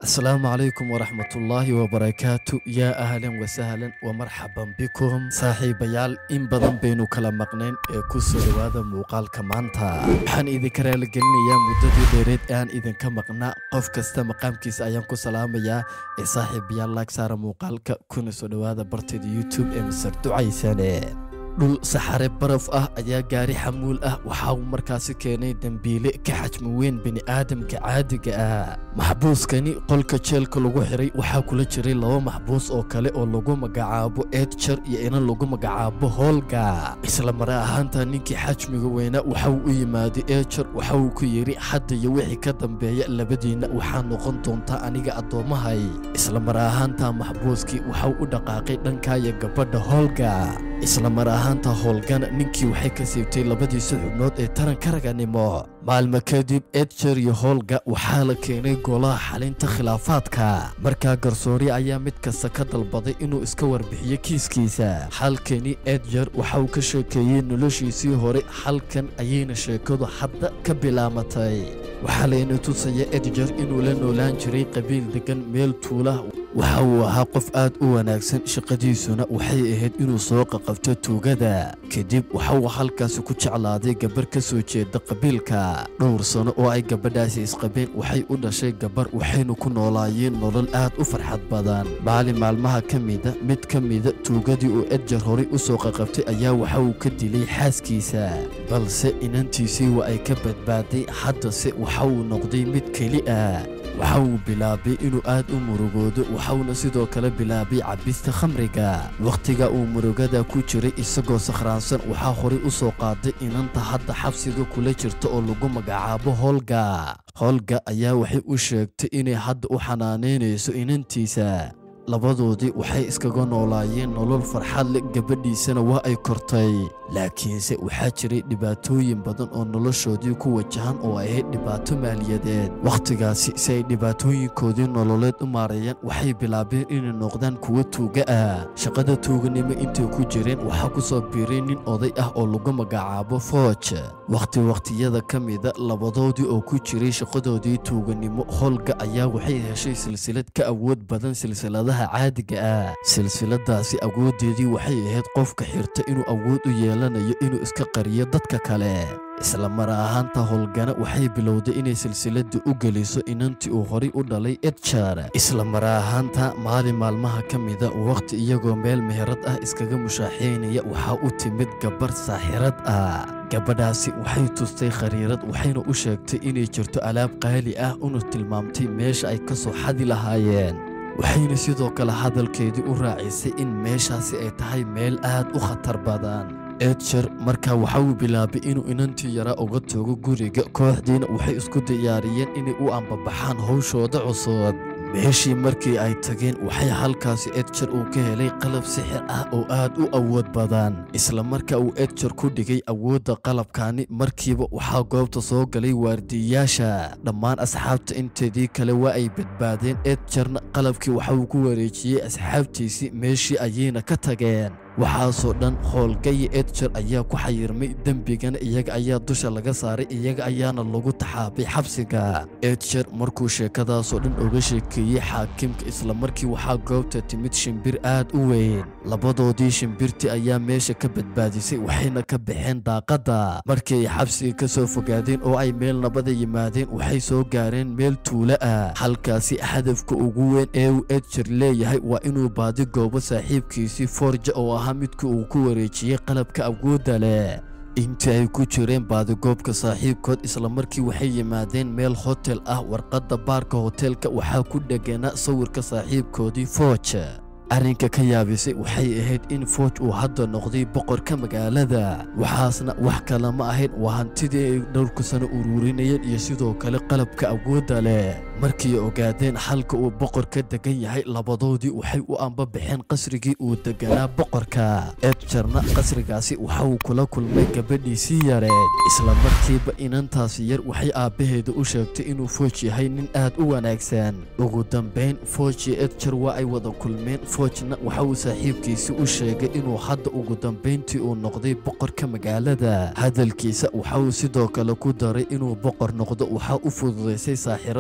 asalaamu calaykum waraxmatullaahi wabarakaatu yaa ahlan wasahlan wamarxaban bikum saaxiibayaal in badan baynu kala maqnayn ee ku soo dhowaada muuqaalka maanta waxaan idinka raaligelinayaa muddadii dheereed ee aan idinka maqnaa qof kasta maqaamkiisa ayaan ku salaamayaa ee saaxiibayaal laag saara muuqaalka kuna soo dhowaada barteeda youtube ee masar ducaysane dhul saxare baraf ah ayaa gaari xamuul ah waxa uu markaasi keenay dembiile ka xajmi weyn bini'aadamka caadiga ah maxbuuskani qolka jeelka lagu xiray waxaa kula jiray laba maxbuus oo kale oo lagu magacaabo edjar iyo inan lagu magacaabo hoolga isla mare ahaanta ninkii xajmiga weynaa waxa uu u yimaaday ejar waxa uu ku yidhi hadda iyo wixii ka dambeeya labadiinna waxaa noqon doontaa aniga addoommahay isla mare ahaanta maxbuuskii waxauu u dhaqaaqay dhankaya gabadha hoolga isla mar ahaanta howlgana ninkii waxay ka siibtay labadiisa xubnood ee taranka raganimo maalmo kadib edjar iyo hoolga waxaa la keenay golaha xalinta khilaafaadka markaa garsoori ayaa mid kasta ka dalbaday inuu iska warbixiyo kiiskiisa halkani edjar waxa uu ka sheekeeyey noloshiisii hore halkan ayayna sheekadu hadda ka bilaamatay waxaa layna tusaya edjar inuu la noolaan jiray qabiil degan meel tuulah waxa uu ahaa qof aad u wanaagsan shaqadiisuna waxay ahayd inuu soo qaqabto tuugada kadib waxa uu halkaasi ku jeclaaday gabar ka soo jeeda qabiilka dhowr sano oo ay gabadhaasi isqabeen waxay u dhashay gabar waxaynu ku noolaayeen nolol aad u farxad badan maalin maalmaha ka mida mid ka mida tuugadii uu edjar horay u soo qaqabtay ayaa waxa uu ka dilay xaaskiisa balse inantiisii waa ay ka badbaaday haddase waxa uu noqday mid keli ah waxa uu bilaabay inuu aad u murugoodo waxauna sidoo kale bilaabay cabista khamriga wakhtiga uu murugada ku jiray isagoo sakhraansan waxaa horay u soo qaaday inanta hadda xabsiga kula jirta oo lagu magacaabo hoolga hoolga ayaa waxay u sheegtay inay hadda u xanaanaynayso inantiisa labadoodii waxay iskaga noolaayeen nolol farxad leh gabadhiisana waa ay kortay laakiinse waxaa jiray dhibaatooyin badan oo noloshoodii ku wajahan oo ay ahayd dhibaato maaliyadeed wakhtigaasi si ay dhibaatooyinkoodii nololeed u maareeyaan waxay bilaabeen inay noqdaan kuwo tuuga ah shaqada tuuganimo intay ku jireen waxaa ku soo biiray nin oday ah oo lagu magacaabo fooj wakhti wakhtiyada ka mida labadoodii oo ku jiray shaqadoodii tuuganimo hoolga ayaa waxay heshay silsilad ka awood badan silsiladaha caadiga ah silsiladaasi awooddeedii waxay ahayd qofka xirta inuu awood u yeelanayo inuu iska qariyo dadka kale isla mar ahaanta howlgana waxay bilowday inay silsiladda u geliso inantii uu horay u dhalay edjar isla mar ahaanta maalin maalmaha ka mida wakhti iyagoo meel meherad ah iskaga mushaaxaynaya waxaa u timid gabar saaxirad ah gabadhaasi waxay tustay khariirad waxayna u sheegtay inay jirto alaab qaali ah una tilmaamtay meesha ay ka soo xadi lahaayeen waxayna sidoo kale hadalkeedii u raacisay in meeshaasi ay tahay meel aad u khatar badan edjar markaa waxa uu bilaabay inuu inantii yaraa uga tago guriga kooxdiina waxay isku diyaariyeen inay u ambabaxaan howshooda cusub meeshii markii ay tageen waxay halkaasi edjar uu ka helay qalab sixir ah oo aad u awood badan isla marka uu edjar ku dhigay awoodda qalabkaani markiiba waxaa goobta soo galay waardiyayaasha dhammaan asxaabta inteedii kale waa ay badbaadeen edjarna qalabkii waxa uu ku wareejiyey asxaabtiisii meeshii ayayna ka tageen waxaasoo dhan howlgayi edjar ayaa ku xayirmay dembigana iyaga ayaa dusha laga saaray iyaga ayaana lagu taxaabay xabsiga edjar markuu sheekadaasoo dhan oga sheekeeyey xaakimka isla markii waxaa goobta timid shimbir aad u weyn labadoodii shimbirtii ayaa meesha ka badbaadisay waxayna ka baxeen daaqadda markii ay xabsiga ka soo fogaadeen oo ay meel nabada yimaadeen waxay soo gaareen meel tuulo ah halkaasi hadafka ugu weyn ee uu edjar leeyahay waa inuu baadi goobo saaxiibkiisii forja oo ah midka uu ku wareejiyey qalabka awoodda leh intii ay ku jireen baadigoobka saaxiibkood isla markii waxay yimaadeen meel hotel ah warqadda baarka hoteelka waxaa ku dheganaa sawirka saaxiibkoodii fooj arrinka ka yaabisay waxay ahayd in fooj uu hadda noqday boqorka magaalada waxaasna wax kale ma ahayn waa hantidii ay dhowrka sano uruurinayeen iyo sidoo kale qalabka awoodda leh markii ogaadeen halka uu boqor ka degan yahay labadoodii waxay u ambabaxeen qasrigii uu deganaa boqorka edjarna qasrigaasi waxa uu kula kulmay gabadhiisii yareed isla markiiba inantaasi yar waxay aabbaheeda u sheegtay inuu fooj yahay nin aad u wanaagsan ugu dambayn fooj iyo edjar waa ay wada kulmeen foojna waxa uu saaxiibkiisii u sheegay inuu hadda ugu dambayntii uu noqday boqorka magaalada hadalkiisa waxa uu sidoo kale ku daray inuu boqor noqdo waxaa u fududaysay saaxiradda casa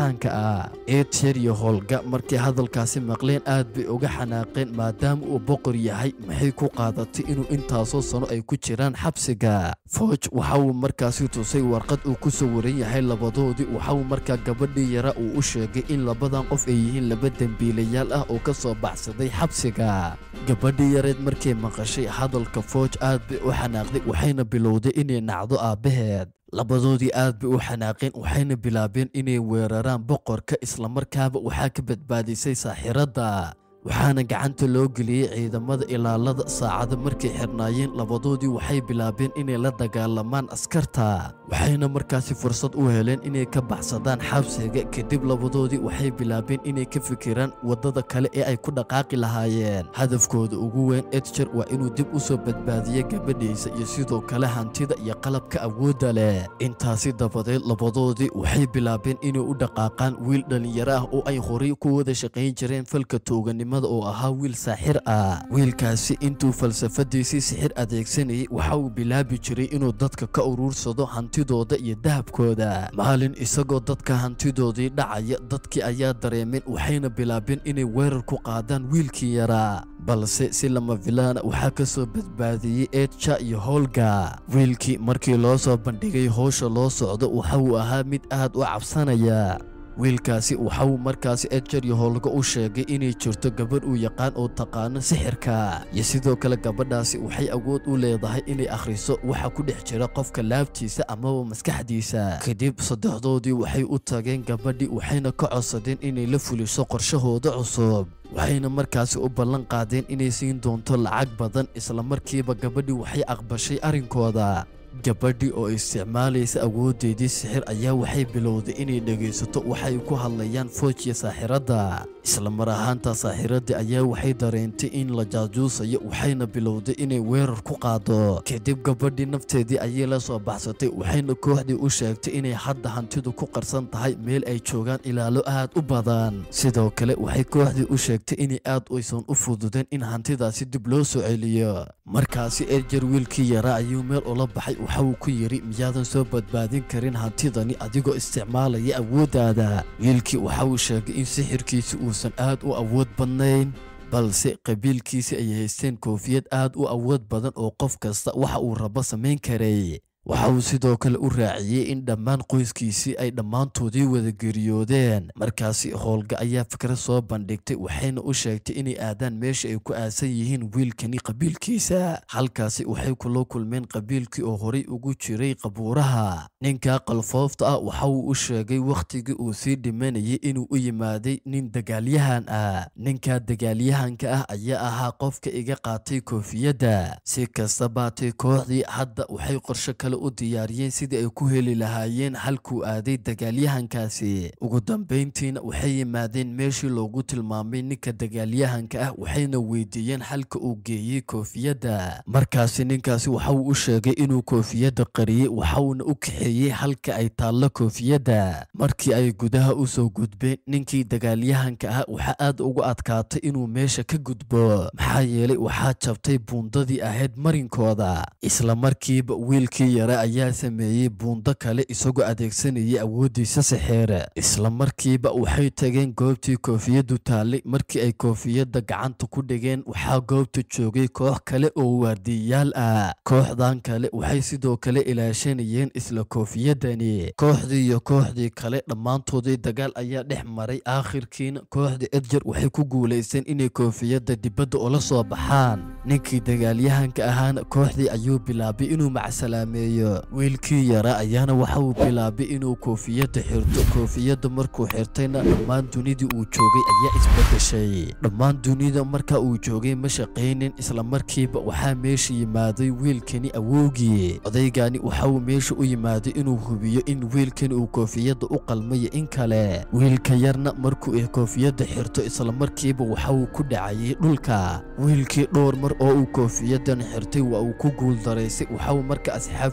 casaanka ah edjer iyo howlga markay hadalkaasi maqleen aad bay uga xanaaqeen maadaama uu boqor yahay maxay ku qaadatay inuu intaasoo sano ay ku jiraan xabsiga fooj waxa uu markaasi tusay warqad uu ku sawiran yahay labadoodii waxa uu markaa gabadhii yara uu u sheegay in labadan qof ay yihiin laba dembiilayaal ah oo ka soo baxsaday xabsiga gabadhii yareed markay maqashay hadalka fooj aad bay u xanaaqday waxayna bilowday inay nacdo aabbaheed labadoodii aad bay u xanaaqeen waxayna bilaabeen inay weeraraan boqorka islamarkaaba waxaa ka badbaadisay saaxiradda waxaana gacanta loo geliyey ciidamada ilaalada saacado markay xirnaayeen labadoodii waxay bilaabeen inay la dagaalamaan askarta waxayna markaasi fursad u heleen inay ka baxsadaan xabsiga kadib labadoodii waxay bilaabeen inay ka fikiraan waddada kale ee ay ku dhaqaaqi lahaayeen hadafkooda ugu weyn edjer waa inuu dib u soo badbaadiyo gabadhiisa iyo sidoo kale hantida iyo qalabka awoodda leh intaasi dabadeed labadoodii waxay bilaabeen inay u dhaqaaqaan wiil dhallinyaro ah oo ay horay ku wada shaqayn jireen falka tooganimo oo ahaa wiil saaxir ah wiilkaasi intuu falsafadiisii sixir adeegsanayay waxa uu bilaabi jiray inuu dadka ka uruursado hantidooda iyo dahabkooda maalin isagoo dadka hantidoodii dhacaya dadkii ayaa dareemeen waxayna bilaabeen inay weerar ku qaadaan wiilkii yaraa balse si lama filaana waxaa ka soo badbaadiyey eedja iyo howlga wiilkii markii loo soo bandhigay howsha loo socdo waxa uu ahaa mid aad u cabsanaya wiilkaasi waxa uu markaasi edjer iyo howlga u sheegay inay jirto gabadh uu yaqaan oo taqaano sixirka iyo sidoo kale gabadhaasi waxay awood u leedahay inay akhriso waxa ku dhex jira qofka laabtiisa amaba maskaxdiisa kadib saddexdoodii waxay u tageen gabadhii waxayna ka codsadeen inay la fuliso qorshahooda cusub waxayna markaasi u ballan qaadeen inay siin doonto lacag badan islamarkiiba gabadhii waxay aqbashay arrinkooda gabadhii oo isticmaalaysa awooddeedii sixir ayaa waxay bilowday inay dhegaysato waxay ku hadlayaan foojiya saaxiradda islamar ahaanta saaxiradda ayaa waxay dareentay in la jaajuusayo waxayna bilowday inay weerar ku qaado kadib gabadhii nafteedii ayay la soo baxsatay waxayna kooxdii u sheegtay inay hadda hantidu ku qarsan tahay meel ay joogaan ilaalo aad u badan sidoo kale waxay kooxdii u sheegtay inay aad aysan u fududeen in hantidaasi dib loo soo celiyo markaasi erjer wiilkii yaraa ayuu meel ula baxay waxa uu ku yidhi miyaadan soo badbaadin karin hantidani adigoo isticmaalaya awooddaada wiilkii waxa uu sheegay in sixirkiisi uusan aad u awood badnayn balse qabiilkiisi ay haysteen koofiyad aad u awood badan oo qof kasta waxa uu rabo samayn karay waxa uu sidoo kale u raaciyey in dhammaan qoyskiisii ay dhammaantoodii wada geriyoodeen markaasi howlga ayaa fikrad soo bandhigtay waxayna u sheegtay inay aadaan meesha ay ku aasan yihiin wiilkani qabiilkiisa halkaasi waxay kula kulmeen qabiilkii oo horay ugu jiray qabuuraha ninka qalfoofta ah waxa uu u sheegay wakhtigii uu sii dhimanayay inuu u yimaaday nin dagaalyahan ah ninka dagaalyahanka ah ayaa ahaa qofka iga qaatay koofiyadda si kasta baatay kooxdii hadda waxay qorsho kale u diyaariyeen sidii ay ku heli lahaayeen halkuu aaday dagaalyahankaasi ugu dambayntiina waxay yimaadeen meeshii loogu tilmaamay ninka dagaalyahanka ah waxayna weydiiyeen halka uu geeyey koofiyadda markaasi ninkaasi waxa uu u sheegay inuu koofiyadda qariyey waxauna u kaxeeyey halka ay taallo koofiyadda markii ay gudaha u soo gudbeen ninkii dagaalyahanka ah waxaa aad ugu adkaatay inuu meesha ka gudbo maxaa yeelay waxaa jabtay buundadii ahayd marinkooda isla markiiba wiilkii yare ayaa sameeyey buundo kale isagoo adeegsanayay awooddiisa sixeere isla markiiba waxay tageen goobtii koofiyaddu taallay markii ay koofiyadda gacanta ku dhigeen waxaa goobta joogay koox kale oo waardiyayaal ah kooxdan kale waxay sidoo kale ilaashanayeen isla koofiyadani kooxdii iyo kooxdii kale dhammaantoodii dagaal ayaa dhex maray aakhirkiina kooxda edjer waxay ku guulaysteen inay koofiyadda dibadda ula soo baxaan ninkii dagaalyahanka ahaana kooxdii ayuu bilaabay inuu macsalaameeyo wiilkii yara ayaana waxa uu bilaabay inuu koofiyadda xirto koofiyadda markuu xirtayna dhammaan dunidii uu joogay ayaa isbedeshay dhammaan dunida marka uu joogay ma shaqaynin isla markiiba waxaa meesha yimaaday wiilkani awowgii odaygani waxa uu meesha u yimaaday inuu hubiyo in wiilkani uu koofiyadda u qalmayo in kale wiilka yarna markuu koofiyadda xirto isla markiiba waxa uu ku dhacayay dhulka wiilkii dhowr mar oo uu koofiyaddan xirtay waa uu ku guuldaraysay waxa uu marka asxaabtii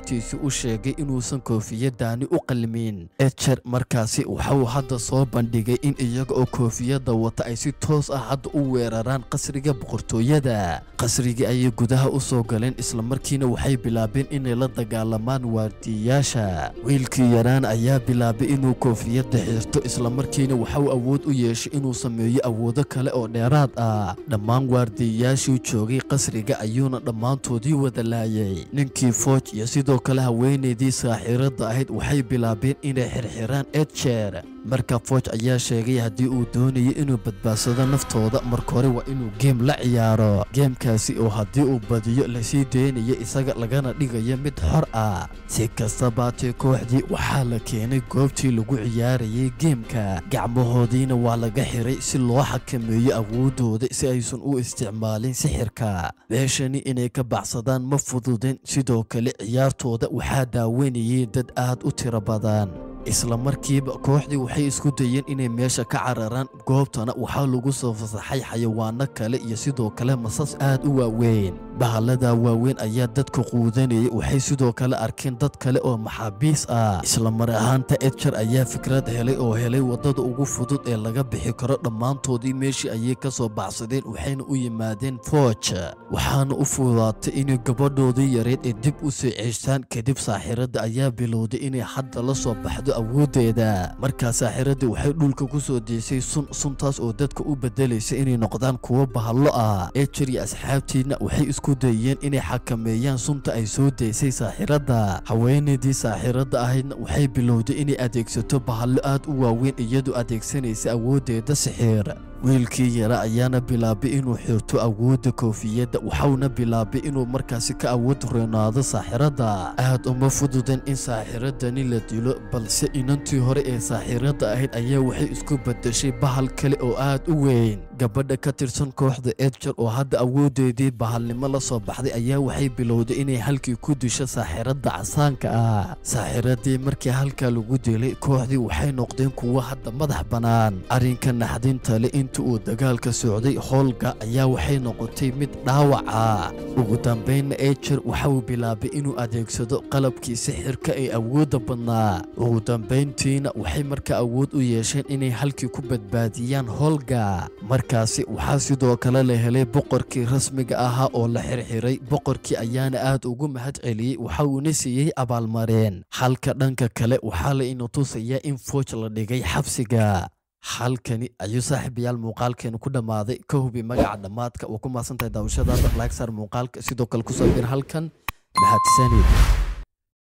asxaabtiisii u sheegay inuusan koofiyadaani u qalmin ejer markaasi waxauu hadda soo bandhigay in iyaga oo koofiyadda wata ay si toos ah hadda u weeraraan qasriga boqortooyada qasrigii ayay gudaha u soo galeen islamarkiina waxay bilaabeen inay la dagaalamaan waardiyayaasha wiilkii yaraan ayaa bilaabay inuu koofiyadda xirto islamarkiina waxauu awood u yeeshay inuu sameeyo awoodo kale oo dheeraad ah dhammaan waardiyayaashii joogay qasriga ayuuna dhammaantoodii wada laayay ninkii fooj iyo sidoo kale haweenaydii saaxiiradda ahayd waxay bilaabeen inay xirxiraan edjeer marka fooj ayaa sheegay haddii uu doonayay inuu badbaadsado naftooda marka hore waa inuu geem la ciyaaro geemkaasi oo haddii uu badiyo lasii daynaya isaga lagana dhigayo mid xor ah si kastabaatee kooxdii waxaa la keenay goobtii lagu ciyaarayay geemka gacmahoodiina waa laga xiray si loo xakameeyo awoodooda si aysan u isticmaalin sixirka meeshani inay ka baxsadaan ma fududin sidoo kale ciyaartooda waxaa daawanayay dad aad u tiro badan isla markiiba kooxdii waxay isku dayeen inay meesha ka cararaan goobtana waxaa lagu soo fasaxay xayawaano kale iyo sidoo kale masas aad u waaweyn bahaladaa waaweyn ayaa dadka quudanayay waxay sidoo kale arkeen dad kale oo maxaabiis ah isla mar ahaanta edjar ayaa fikrad helay oo helay waddada ugu fudud ee laga bixi karo dhammaantoodii meeshii ayay ka soo baxsadeen waxayna u yimaadeen fooj waxaana u fududaatay inay gabadhoodii yareyd ee dib u soo ceystaan kadib saaxiradda ayaa bilowday inay hadda la soo baxdo awooddeeda markaa saaxiradii waxay dhulka ku soo deysay sun suntaas oo dadka u beddelaysa inay noqdaan kuwo bahallo ah ejer iyo asxaabtiina waxay isku dayeen inay xakameeyaan sunta ay soo deysay saaxiradda haweenaydii saaxiradda ahaydna waxay bilowday inay adeegsato bahallo aad u waaweyn iyadoo adeegsanaysa awooddeeda sixir wiilkii yara ayaana bilaabay inuu xirto awoodda koofiyadda waxauna bilaabay inuu markaasi ka awood reenaado saaxiradda aad uma fududan in saaxiradani la dilo balse inantii hore ee saaxiradda ahayd ayaa waxay isku beddeshay bahal kale oo aad u weyn gabadha ka tirsan kooxda edjar oo hadda awooddeedii bahalnimo la soo baxday ayaa waxay bilowday inay halkii ku disho saaxiradda casaanka ah saaxiradii markii halkaa lagu dilay kooxdii waxay noqdeen kuwo hadda madax bannaan arrinka naxdinta le inta uu dagaalka socday hoolga ayaa waxay noqotay mid dhaawaca ugu dambaynna ejer waxa uu bilaabay inuu adeegsado qalabkii sixirka ee awoodda badnaa ugu dambayntiina waxay markaa awood u yeesheen inay halkii ku badbaadiyaan hoolga markaasi waxaa sidoo kale la helay boqorkii rasmiga ahaa oo la xirxiray boqorkii ayaana aad ugu mahad celiyey waxa uuna siiyey abaalmareen halka dhanka kale waxaa la ina tusayaa in fooj la dhigay xabsiga halkani ayuu saaxiibayaal muuqaalkeenu ku dhammaaday ka hubi magaca dhammaadka waa ku mahadsantahay daawashadaada laag saar muuqaalka sidoo kale kusoo bir halkan mahadsanid